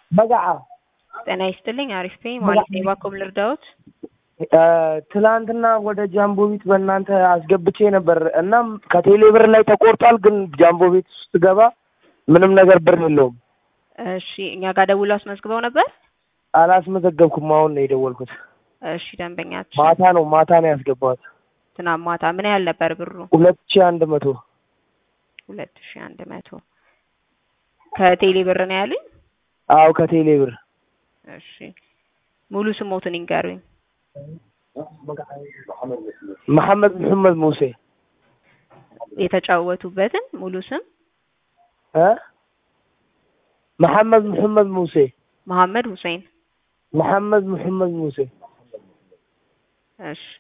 በጋዓ ጤና ይስጥልኝ። አሪፍ ነኝ። ማለት ነው። እባክዎ ምን ልርዳዎት? ትላንትና ወደ ጃምቦ ቤት በእናንተ አስገብቼ ነበር። እናም ከቴሌ ብር ላይ ተቆርጧል፣ ግን ጃምቦ ቤት ውስጥ ገባ ምንም ነገር ብር የለውም። እሺ፣ እኛ ጋር ደውለው አስመዝግበው ነበር? አላስመዘገብኩም። አሁን ነው የደወልኩት። እሺ፣ ደንበኛችን ማታ ነው ማታ ነው ያስገባሁት። ትናንት ማታ ምን ያህል ነበር ብሩ? ሁለት ሺህ አንድ መቶ ሁለት ሺህ አንድ መቶ ከቴሌ ብር ነው ያሉኝ? አዎ ከቴሌ ብር። እሺ፣ ሙሉ ስሞትን ይንገሩኝ። መሐመድ መሐመድ ሙሴ የተጫወቱበትን ሙሉ ስም እ መሐመድ መሐመድ ሙሴ መሐመድ ሁሴን። መሐመድ መሐመድ ሙሴ። እሺ፣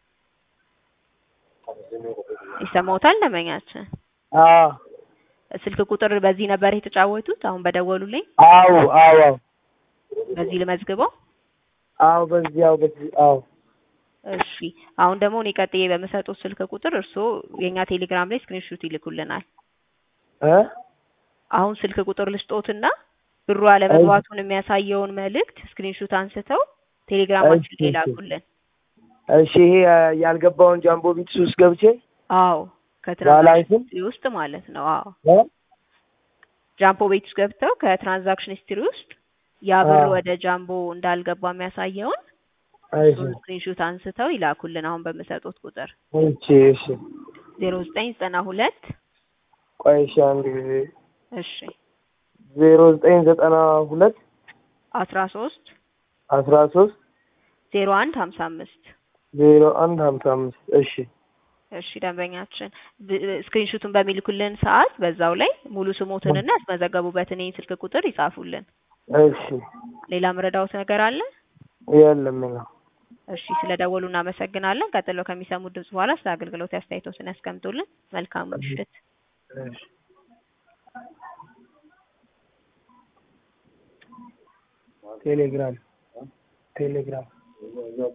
ይሰማዎታል ደንበኛችን? አዎ ስልክ ቁጥር በዚህ ነበር የተጫወቱት? አሁን በደወሉልኝ አዎ አዎ አዎ በዚህ ልመዝግበው? አዎ በዚህ አዎ በዚህ አዎ እሺ አሁን ደግሞ እኔ ቀጥዬ በምሰጡት ስልክ ቁጥር እርስዎ የእኛ ቴሌግራም ላይ ስክሪንሹት ይልኩልናል። እ አሁን ስልክ ቁጥር ልስጦትና ብሩ አለመግባቱን የሚያሳየውን መልእክት ስክሪንሹት አንስተው ቴሌግራማችን ላይ ላኩልን። እሺ ይሄ ያልገባውን ጃምቦ ቤት ውስጥ ገብቼ አዎ ባላንስም ከትራንዛክሽን ሂስትሪ ውስጥ ማለት ነው። አዎ እ ጃምቦ ቤት ውስጥ ገብተው ከትራንዛክሽን ሂስትሪ ውስጥ ያ ብር አዎ። ወደ ጃምቦ እንዳልገባ የሚያሳየውን እሺ ስክሪንሹት አንስተው ይላኩልን። አሁን በምሰጡት ቁጥር እሺ እሺ ዜሮ ዘጠኝ ዘጠና ሁለት ቆይ እሺ አንድ ጊዜ እሺ ዜሮ ዘጠኝ ዘጠና ሁለት አስራ ሶስት አስራ ሶስት ዜሮ አንድ ሀምሳ አምስት ዜሮ አንድ ሀምሳ አምስት እሺ እሺ ደንበኛችን ብ- ስክሪንሹቱን በሚልኩልን ሰዓት በዛው ላይ ሙሉ ስሞትንና ያስመዘገቡበትን ይህን ስልክ ቁጥር ይጻፉልን። እሺ ሌላ ምረዳውት ነገር አለ? የለም ነው እሺ ስለደወሉ እናመሰግናለን። ቀጥለው ከሚሰሙት ድምጽ በኋላ ስለ አገልግሎት አስተያየቶትን ያስቀምጡልን። መልካም ምሽት። እሺ ቴሌግራም ቴሌግራም